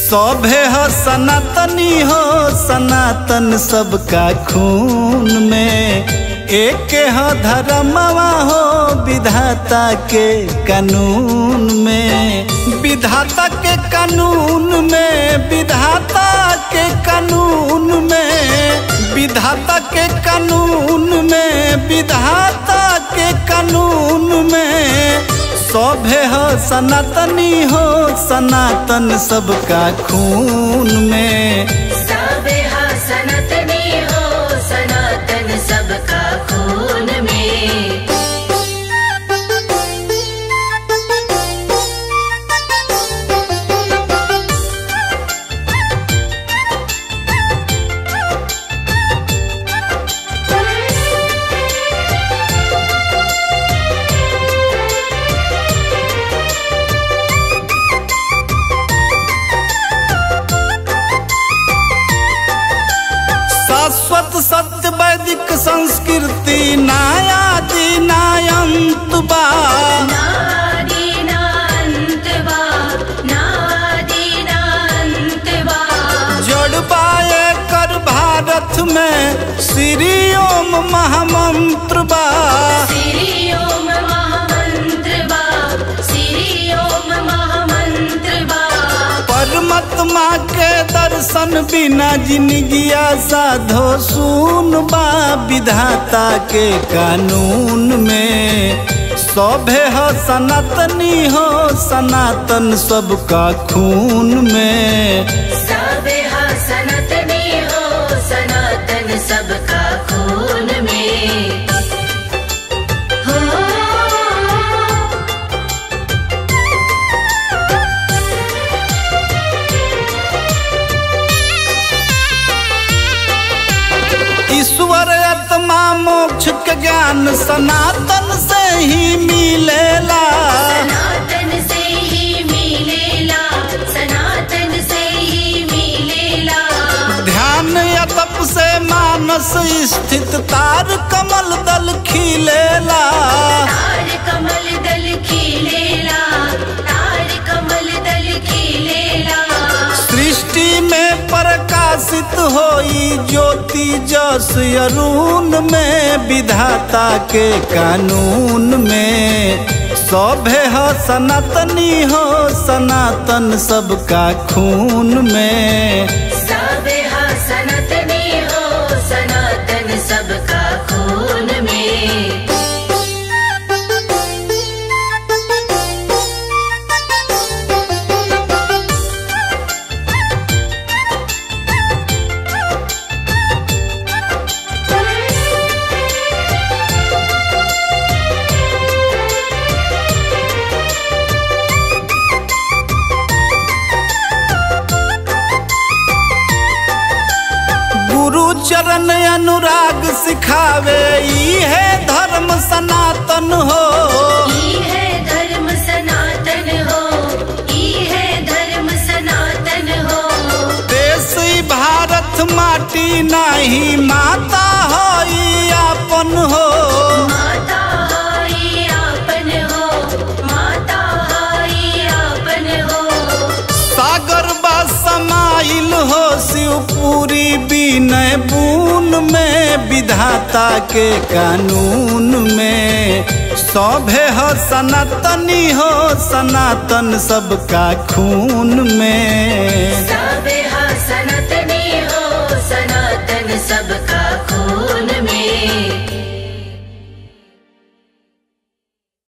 सभे हो सनातनी हो सनातन सबका खून में एक हो धर्मवा हो विधाता के कानून में विधाता के कानून में विधाता के कानून में विधाता के कानून में विधाता के कानून में सभे हो सनातनी हो सनातन सबका खून में सबे हा सनातनी हो सनातन सबका खून में शाश्वत सत्य वैदिक संस्कृति नायादि नायंत बा नादीनान्तवा नादीनान्तवा जड़बाए कर भारत में श्री ओम महामंत्र बा श्री ओम महामन्त्रवा श्री ओम महामन्त्रवा परमात्मा के दर्शन बिना जिंदगिया साधो सुन बा विधाता के कानून में सभे हो सनातनी हो सनातन सबका खून में सबे हा सनातनी हो सनातन सबका खून में हो ईश्वर आत्मा मोक्ष के ज्ञान सनातन से ही मिलेला सनातन से ही मिलेला सनातन से ही मिलेला ध्यान या तप से मानस स्थित तार कमल दल खिलेला तार कमल दल खिलेला तार कमल दल खिलेला सृष्टि में प्रकाशित होई ज्योति जस अरुण में विधाता के कानून में सभे हो सनातनी हो सनातन सबका खून में सबे हा सनातनी हो सनातन सबका खून में गुरु चरण अनुराग सिखावे ई है धर्म सनातन हो ई है धर्म सनातन हो ई है धर्म सनातन हो देश ई भारत माटी नाही माता हो ई आपन हो माता हाई आपन हो माता हाई आपन हो सागर बा समाइल हो शिवपुरी विनय बून में विधाता के कानून में सभे हो सनातनी हो सनातन सबका खून में सबे